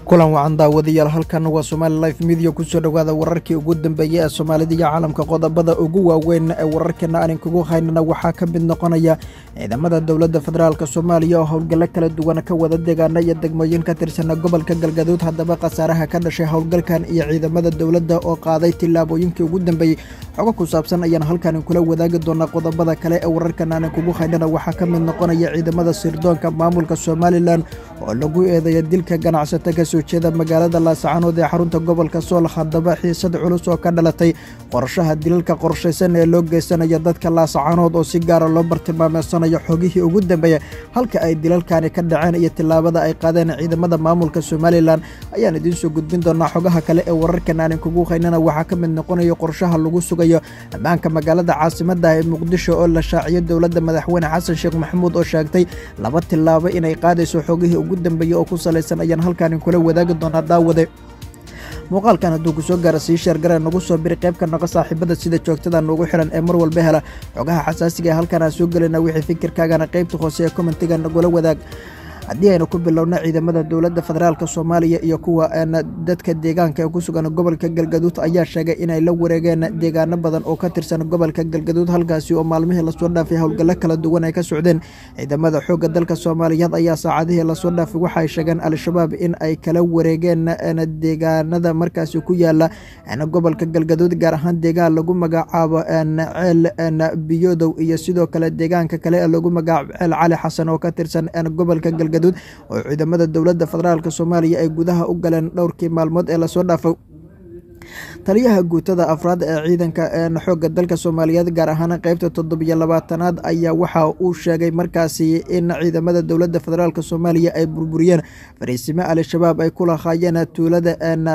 kulan wacan daawadayaal halkan waa somaali life midiya kusoo dhowaada wararkii ugu dambeeyey ee soomaalida iyo caalamka qodobada ugu waaweyn ee wararkeena aan inkugu haynana waxaa ka mid noqonaya ciidamada dowladda federaalk soomaaliya oo howlgallo kala duwan ka wada deegaana iyo degmooyin ka tirsana gobolka galgaduud haddaba khasaaraha ka dhashay howlgalkan iyo ciidamada dowladda oo qaaday tillaabooyinkii ugu dambeeyey xogo ku saabsan ayaan halkan kula wadaagi doonaa qodobada kale ee wararkan aan inkugu haynana waxaa ka mid noqonaya ciidamada sirdoonka maamulka somalilan oo lagu eedeeya dilka ganacsata kasoo jeeda magaalada laascaanood ee xarunta gobolka sool haddaba xiisad culus oo ka dhalatay qorshaha dilalka qorshaysan ee loo geysanayo dadka laascaanood oo si gaara loo bartilmaameysanayo xogihii ugu dambeeya halka ay dilalkani ka dhaceen iyo tillaabada ay qaadeen ciidamada maamulka somalilan ayaan idiin soo gudbin doonaa xogaha kale ee wararkan aan inkugu haynana waxaa ka mid noqonaya qorshaha lagu sugayo ammaanka magaalada caasimadda ee muqdisho oo la shaaciyo dowladda madaxweyne xasan sheekh maxamuud oo sheegtay laba tillaabo inay qaadayso xogihii ugu dambeeyey oo ku salaysan ayaan halkan kula wadaagi doonaa daawade muuqaalkan hadduu ku soo gaara sii sheergara nagu soo biri qayb ka noqo saaxiibada sida joogtada noogu xiran ee mar walba hela xogaha xasaasiga ee halkan aan soo gelayna wixii fikirkaagana qaybta hoose ee kommentiga nagula wadaag haddii aynu ku bilowna ciidamada dowladda federaalk soomaaliya iyo kuwa dadka deegaanka ee ku sugan gobolka galgaduud ayaa sheegay inay la wareegeen deegaano badan oo ka tirsan gobolka galgaduud halkaasi oo maalmihii lasoo dhaafay howlgallo kala duwan ay ka socdeen ciidamada xoogga dalka soomaaliyeed ayaa saacadihii lasoo dhaafay waxay sheegeen al-shabaab in ay kala wareegeen deegaanada markaasi ku yaala gobolka galgaduud gaar ahaan deegaan lagu magacaabo ceel biyodow iyo sidoo kale deegaanka kale ee lagu magacaabo ceel cali xasan oo ka tirsan gobolka galgaduud oo ciidamada dowladda federaalk soomaaliya ay gudaha u galeen dhowrkii maalmood ee lasoo dhaafo taliyaha guutada afraad ee ciidanka xoogga dalka soomaaliyeed gaar ahaan qeybta toddobiyo labaatanaad ayaa waxa uu sheegay markaasi in ciidamada dowladda federaalk soomaaliya ay burburiyeen fariisimo al-shabaab ay ku lahaayeen tuulada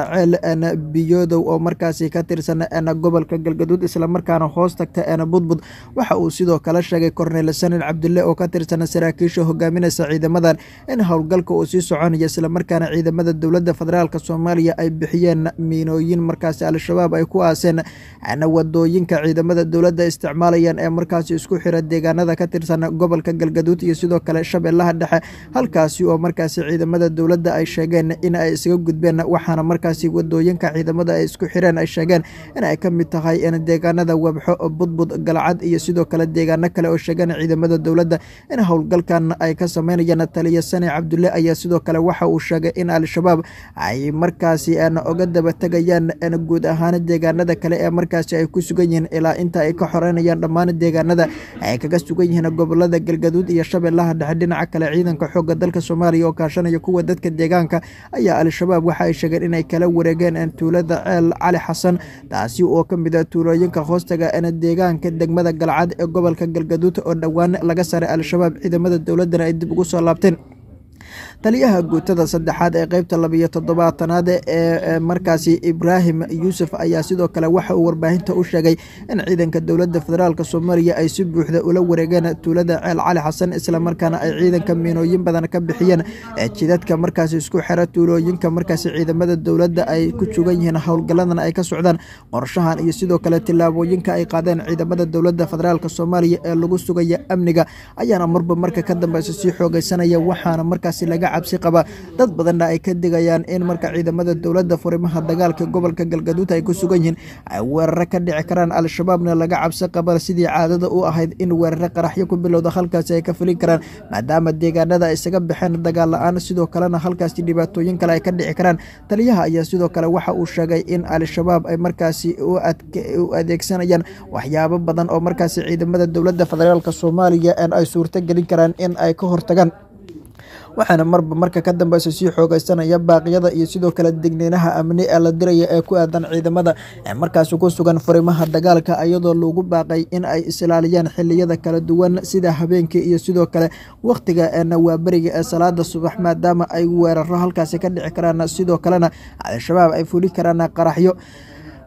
ceel biyodow oo markaasi ka tirsan gobolka galgaduud islamarkaana hoos tagta budbud waxa uu sidoo kale sheegay korneyl sanin cabdulle oo ka tirsan saraakiisha hogaaminaysa ciidamadan in howlgalka uu sii soconaya islamarkaana ciidamada dowladda federaalk soomaaliya ay bixiyeen miinooyin markaasi al-shabaab ay ku aaseen wadooyinka ciidamada dowladda isticmaalayaan ee markaasi isku xira deegaanada ka tirsan gobolka galgaduud iyo sidoo kale shabeellaha dhexe halkaasi oo markaasi ciidamada dowladda ay sheegeen in ay isaga gudbeen waxaana markaasi wadooyinka ciidamada ay isku xireen ay sheegeen in ay ka mid tahay deegaanada webxo budbud galcad iyo sidoo kale deegaano kale oo sheegeen ciidamada dowladda in howlgalkan ay ka sameynayaan taliya sani cabdulle ayaa sidoo kale waxa uu sheegay in al-shabaab ay markaasi oga daba tegayaan guud ahaan deegaanada kale ee markaasi ay ku sugan yihiin ilaa inta ay ka xoreynayaan dhammaan deegaanada ay kaga sugan yihiin gobolada galgaduud iyo shabeellaha dhexe dhinaca kale ciidanka xoogga dalka soomaaliya oo kaashanaya kuwa dadka deegaanka ayaa al-shabaab waxa ay sheegeen inay kala wareegeen tuulada ceel cali xasan taasi oo ka mid a tuulooyinka hoostaga deegaanka degmada galcad ee gobolka galgaduud oo dhowaan laga saray al-shabaab ciidamada dowladdana ay dib ugu soo laabteen taliyaha guutada saddexaad ee qeybta labiyo toddobaatanaad ee markaasi ibraahim yuusuf ayaa sidoo kale waxa uu warbaahinta u sheegay in ciidanka dowladda federaalk soomaaliya ay si buuxda ula wareegeen tuulada ceel cali xasan islamarkaana ay ciidanka miinooyin badan ka bixiyeen jidadka markaasi isku xira tuulooyinka markaasi ciidamada dowladda ay ku sugan yihiin howlgalladan ay ka socdaan qorshahan iyo sidoo kale tillaabooyinka ay qaadeen ciidamada dowladda federaalk soomaaliya ee lagu sugaya amniga ayaana marba marka ka dambeysa sii xoogeysanaya waxaana markaasi laga cabsi qaba dad badanna ay ka digayaan in marka ciidamada dowladda furimaha dagaalka gobolka galgaduud ay ku sugan yihiin ay weeraro ka dhici karaan al-shabaabna laga cabsi qaba sidii caadada u ahayd in weeraro qaraxyo ku bilowda halkaasi ay ka fulin karaan maadaama deegaanada ay isaga baxeen dagaal la-aan sidoo kalena halkaasi dhibaatooyin kale ay ka dhici karaan taliyaha ayaa sidoo kale waxa uu sheegay in al-shabaab ay markaasi u adeegsanayaan waxyaabo badan oo markaasi ciidamada dowladda federaalk soomaaliya ay suurto gelin karaan in ay ka hortagaan waxaana marba marka ka dambeysa sii xoogeysanaya baaqyada iyo sidoo kale degniinaha amni ee la diraya ee ku aadan ciidamada ee markaasi ku sugan furimaha dagaalka iyadoo lagu baaqay in ay isilaaliyaan xiliyada kala duwan sida habeenkii iyo sidoo kale wakhtiga nawaaberiga ee salaada subax maadaama ay weeraro halkaasi ka dhici karaan sidoo kalena al-shabaab ay fuli karaan qaraxyo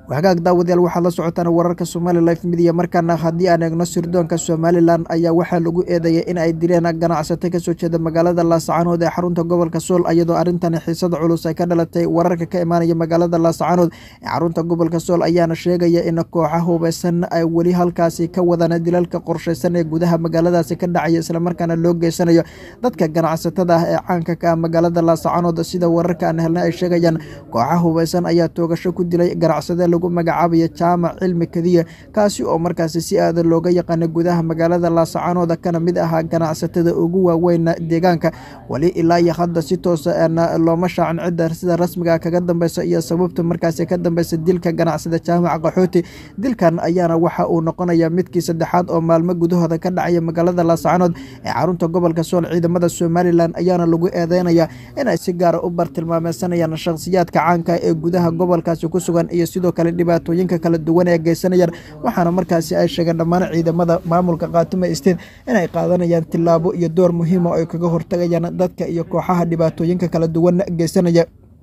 hagaag daawadayaal waxaad la socotaan wararka somali life midiya markaana haddii aan eegno sirdoonka somalilan ayaa waxaa lagu eedeeyay in ay dileen ganacsato kasoo jeeda magaalada laascaanood ee xarunta gobolka sool iyadoo arintani xiisada culus ay ka dhalatay wararka ka imaanaya magaalada laascaanood ee xarunta gobolka sool ayaana sheegaya in kooxa hubeysan ay weli halkaasi ka wadaan dilalka qorsheysan ee gudaha magaaladaasi ka dhacaya islamarkaana loo geysanayo dadka ganacsatada ah ee caanka ka ah magaalada laascaanood sida wararka aan helna ay sheegayaan kooxa hubeysan ayaa toogasho ku dilay ganacsade lagu magacaabaya jaamac cilmi kadiya kaasi oo markaasi si aada looga yaqaana gudaha magaalada laascaanood kana mid ahaa ganacsatada ugu waaweyn deegaanka weli ilaa iyo hadda si toosa looma shaacin cidda sida rasmiga kaga dambeysa iyo sababta markaasi ka dambeysa dilka ganacsada jaamac qaxooti dilkan ayaana waxa uu noqonaya midkii saddexaad oo maalmo gudahooda ka dhacaya magaalada laascaanood ee xarunta gobolka sool ciidamada somalilan ayaana lagu eedeynaya inay si gaara u bartilmaameysanayaan shakhsiyaadka caanka ee gudaha gobolkaasi ku sugan iyo sidoo kale dhibaatooyinka kala duwan ee geysanayaan waxaana markaasi ay sheegeen dhammaan ciidamada maamulka khaatume state inay qaadanayaan tilaabo iyo door muhiima oo ay kaga hortagayaan dadka iyo kooxaha dhibaatooyinka kala duwan geysanaya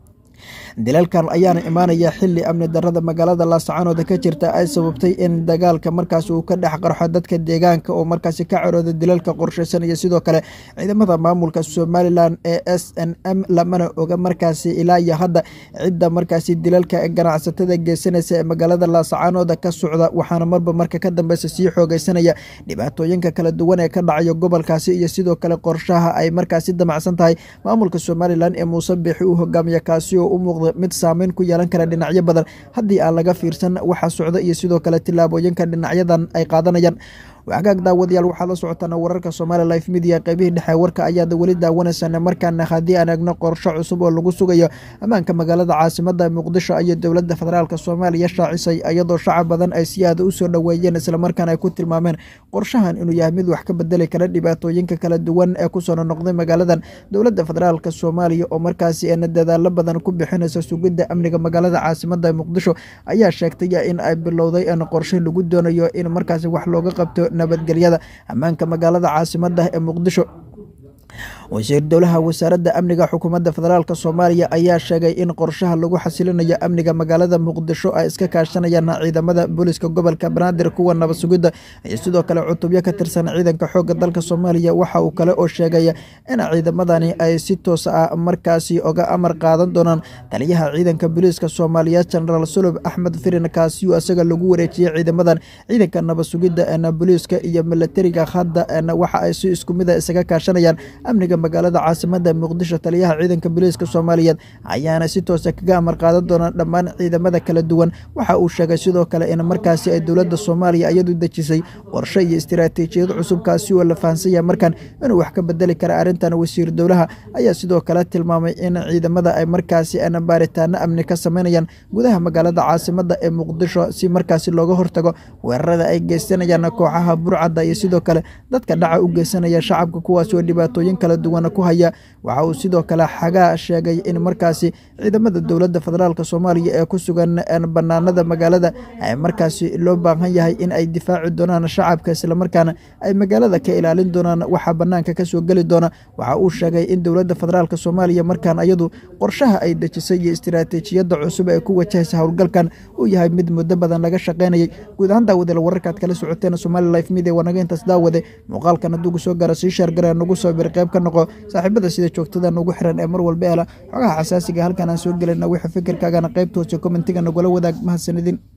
dilalkan ayaana imaanaya xili amni darada magaalada laascaanood ka jirta ay sababtay in dagaalka markaas uu ka dhex qarxo dadka deegaanka oo markaasi ka carooda dilalka qorsheysan iyo sidoo kale ciidamada maamulka somalilan ee s n m lamana oga markaasi ilaa iyo hadda cidda markaasi dilalka ganacsatada geysanaysa ee magaalada laascaanood ka socda waxaana marba marka ka dambeysa sii xoogeysanaya dhibaatooyinka kala duwan ee ka dhacayo gobolkaasi iyo sidoo kale qorshaha ay markaasi damacsan tahay maamulka somalilan ee muuse biixi uu hogaamiya kaasi oo u muuqda mid saameyn ku yeelan kara dhinacyo badan haddii aan laga fiirsan waxa socda iyo sidoo kale tillaabooyinka dhinacyadan ay qaadanayaan hagaag daawadayaal waxaad la socotaan wararka somali life media qeybihii dhexe warka ayaad weli daawanaysaan markaana haddii aan eegno qorsho cusub oo lagu sugayo ammaanka magaalada caasimada muqdisho iyo dowladda federaalk soomaaliya shaacisay iyadoo shacab badan ay si aada usoo dhoweeyeen islamarkaana ay ku tilmaameen qorshahan inuu yahay mid wax ka bedeli kara dhibaatooyinka kala duwan ee kusoo noqday magaaladan dowladda federaalk soomaaliya oo markaasi eena dadaalo badan ku bixinaysa sugidda amniga magaalada caasimada muqdisho ayaa sheegtay in ay bilowday qorshe lagu doonayo in markaasi wax looga qabto nabadgelyada ammaanka magaalada caasimada ee muqdisho wasiir dowlaha wasaaradda amniga xukuumadda federaalk soomaaliya ayaa sheegay in qorshaha lagu xasilinayo amniga magaalada muqdisho ay iska kaashanayaan ciidamada booliska gobolka banaadir kuwa nabad sugidda iyo sidoo kale cutubyo ka tirsan ciidanka xoogga dalka soomaaliya waxa uu kale oo sheegaya in ciidamadani ay si toos ah markaasi oga amar qaadan doonaan taliyaha ciidanka booliiska soomaaliyeed genaraal sulub axmed firin kaasiyu isaga lagu wareejiyey ciidamadan ciidanka nabad sugidda booliiska iyo milatariga hadda waxa ay si isku mida isaga kaashanayaan amniga magaalada caasimada muqdisho taliyaha ciidanka booliiska soomaaliyeed ayaana si toosa kaga amar qaadan doonaan dhammaan ciidamada kala duwan waxa uu sheegay sidoo kale in markaasi ay dowladda soomaaliya iyadu dejisay qorshe iyo istiraatiijiyad cusubkaasi oo la fahansanya markan inuu wax ka bedeli kara arrintan wasiir dowlaha ayaa sidoo kale tilmaamay in ciidamada ay markaasi baaritaano amni ka sameynayaan gudaha magaalada caasimada ee muqdisho si markaasi looga hortago weerarada ay geysanayaan kooxaha burcadda iyo sidoo kale dadka dhaca u geysanaya shacabka kuwaas oo dhibaatooyin kala duwan ku haya waxa uu sidoo kale xagaa sheegay in markaasi ciidamada dowladda federaalk soomaaliya ee ku sugan banaanada magaalada ay markaasi loo baahan yahay in ay difaaci doonaan shacabka islamarkaana ay magaalada ka ilaalin doonaan waxa banaanka kasoo geli doona waxa uu sheegay in dowladda federaalk soomaaliya markaan ayadu qorshaha ay dejisay iyo istiraatiijiyadda cusub ee ku wajahaysa howlgalkan uu yahay mid muddo badan laga shaqaynayay guud ahaan daawadeel wararkaad kala socoteen somali life media wanaga intaas daawade muuqaalkan haduugu soo gaara sii sheergara nagu soo bir qayb ka noqo saaxiibada sida joogtada nugu xiran ee mar walba hela xogaha xasaasiga halkan aan soo gelina wixii fikirkaagana qaybta hoose kommentiga nagula wadaag mahadsanidin